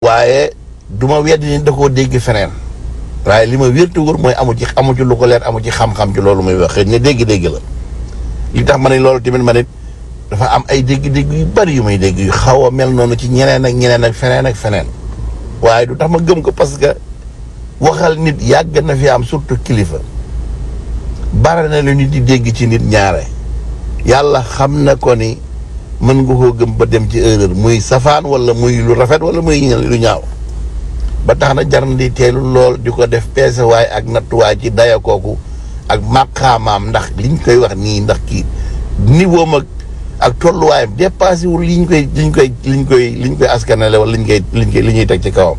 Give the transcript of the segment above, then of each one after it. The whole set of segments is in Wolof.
waaye du ma weddi ni da koo dégg feneen waaye li ma wértu wóor mooy amu ci amu ci lu ko leer amu ci xam-xam ci loolu muy wax xëy na dégg-dégg la li tax ma ne loolu tamit ma nit dafa am ay dégg-dégg yu bari yu may dégg yu xaw a mel noonu ci ñeneen ak ñeneen ak feneen ak feneen waaye du tax ma gëm ko parce que waxal nit yàgg na fi am surtout kilifa bare na lu nit di dégg ci nit ñaare yàlla xam na ko ni mën nga koo gëm ba dem ci erreur muy safaan wala muy lu rafet wala muy lu ñaaw ba tax na jar na di teelu lool di ko def peesewaay ak nattuwaay ci daya kooku ak màqaamaam ndax liñ koy wax nii ndax kii niveau mag ak tolluwaayam dépassé wul liñ koy liñ koy liñ koy liñ koy askanale wala liñ koy liñ koy li ñuy teg ci kawam.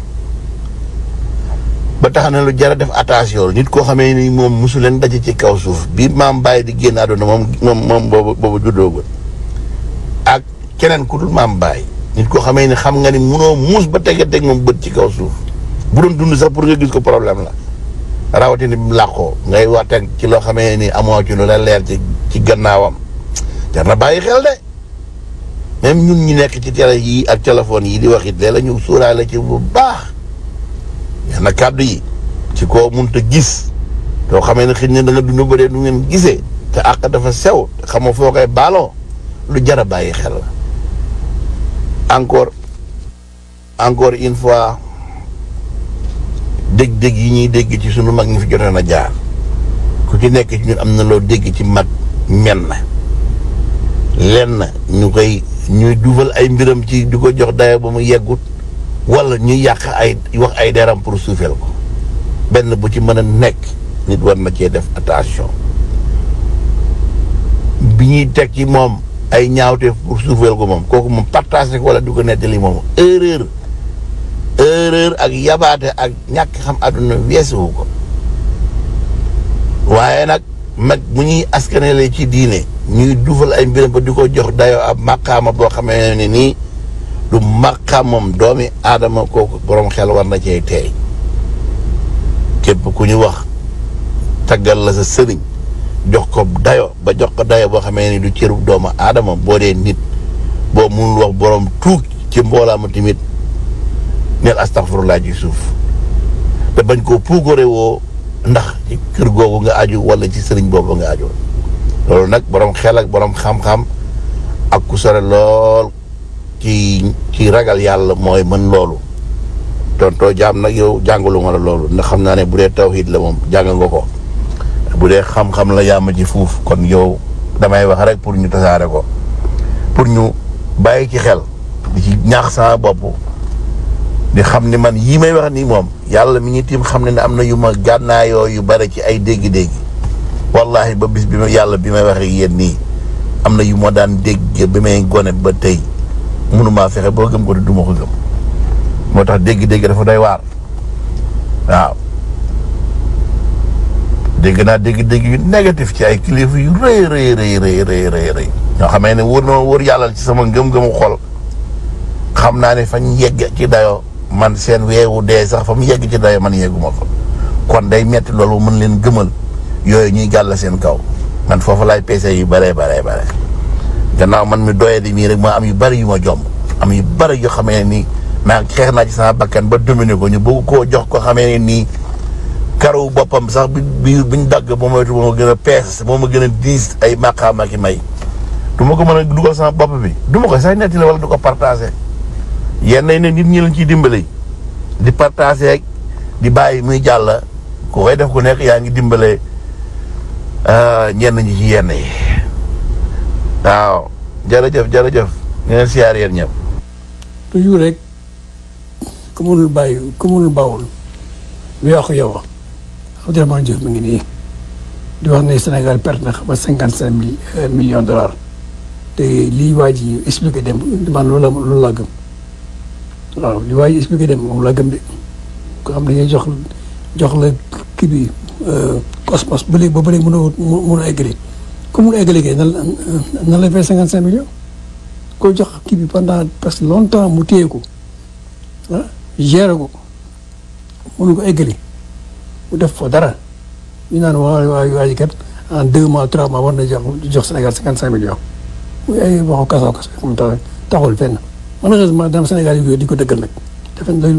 ba tax na lu jar a def attention nit koo xamee ni moom mosu leen daje ci kaw suuf bi maam bàyyi di génn àdduna moom moom moom boobu boobu juddoogul ak keneen ku dul maam bàyyi nit koo xamee ni xam nga ni munoo muus ba tege teg moom bët ci kaw suuf bu doon dund sax pour nga gis ko problème la rawatina bi mu làqoo ngay waxtaan ci loo xamee ni amoo ci lu la leer ci ci gannaawam jar na bàyyi xel de même ñun ñu nekk ci télé yi ak téléphone yi di wax it léeg la ñu suuraale ci bu baax yenn kàddu yi ci koo munta gis too xamee ne xëy na da nga dund ba dee du ngeen gisee te àq dafa sew te xamoo foo koy baaloo lu jar a bàyyi xel la encore encore une fois dégg-dégg yi ñuy dégg ci sunu mag ñi fi jotoon a jaar ku ci nekk ci ñun am na loo dégg ci mag men lenn ñu koy ñuy duufal ay mbiram ci di ko jox dayo ba mu yeggut wala ñuy yàq ay wax ay deram pour suufeel ko benn bu ci mën a nekk nit war na cee def attention bi ñuy teg ci moom ay ñaawteef pour suufeel ko moom kooku moom partagé ko wala du ko nettali moom erreur erreur ak yabaate ak ñàkk xam àdduna weesuwu ko waaye nag mag mu ñuy askanele ci diine ñuy duufal ay mbiram ba di ko jox dayoo ab màqaama boo xamee ne nii du màqaamam doomi aadama kooku borom xel war na cee teey képp ku ñu wax taggal la sa sëriñ jox ko dayo ba jox ko dayo boo xamee ni du cëru doomu aadama boo dee nit boo munul wax borom tuug ci mboolaama tamit neel astaxfirullah ci suuf te bañ koo puugare woo ndax ci kër googu nga aju wala ci sëriñ boobu nga aju loolu nag borom xel ak borom xam-xam ak ku sore lool ci ci ragal yàlla mooy mën loolu tontoo jaam nag yow jàngalu ma la loolu ndax xam naa ne bu dee tawhid la moom jàng nga ko bu dee xam-xam la yaama ci fuuf kon yow damay wax rek pour ñu tasaare ko pour ñu bàyyi ci xel di ci ñaax sama bopp di xam ni man yii may wax nii moom yàlla mi ngi tiim xam ne ne am na yu ma gànnaayoo yu bare ci ay dégg-dégg wallahi ba bis bi ma yàlla bi may waxee yéen nii am na yu ma daan dégg bi may gone ba tey mënumaa fexe boo gëm ko te duma ko gëm moo tax dégg-dégg dafa doy waar waaw dégg naa dégg-dégg yu négatif ci ay kilifa yu rëy rëy rëy rëy rëy rëy rëy ñoo xamee ne wóor na wóor yàlla ci sama ngëm-ngëmu xol xam naa ne fañ yegg ci dayo man seen weewu dee sax fa mu yegg ci dayo man yegguma fa kon day metti loolu mën leen gëmal yooyu ñuy gàll seen kaw man foofu laay peese yu bare bare bare gannaaw man mi doye di mii rek ma am yu bari yu ma jomb am yu bari yoo xamee nii maa xeex naa ci sama bakkan ba dominer ko ñu bëgg koo jox ko xamee ne nii karaw boppam sax bi bi biñ dagg ba moytu moo ma gën a pees moo ma gën a diis ay maqaam ak i may du ma ko mën a dugal sama bopp bi du ma ko sax nettali wala du ko partagé yenn yi ne nit ñi lañ ciy dimbale di partagé ak di bàyyi muy jàll ku koy def ku nekk yaa ngi dimbale ñenn ñi ci yenn yi waaw jërëjëf jërëjëf ñu leen siyaar yéen ñëpp toujours rek ku mënul bàyyi ku mënul bawul lu yàqu yow Abdourahmane Diouf mi ngi nii di wax ne Sénégal perte na xam nga cinquante cinq mille millions de dollars te lii waa ji expliqué dem man loolu la loolu laa gëm waaw li waa ji expliqué dem moom laa gëm de ko xam dañuy jox jox la kii bi cosmos ba léegi ba ba léegi mënoo mën a eggali ku mun a eggali kay nan la nan la fay cinquante cinq millions ko jox kii bi pendant presque longtemps mu téye ko ah géré ko mënu ko eggali mu def fa dara ñu naan waa waa waa ji kat en deux mois trois mois war na jox jox Sénégal cinquante cinq millions muy ay waxu kasaw kasaw xam taxul fenn malheureusement dama Sénégal yi di ko dëggal nag defe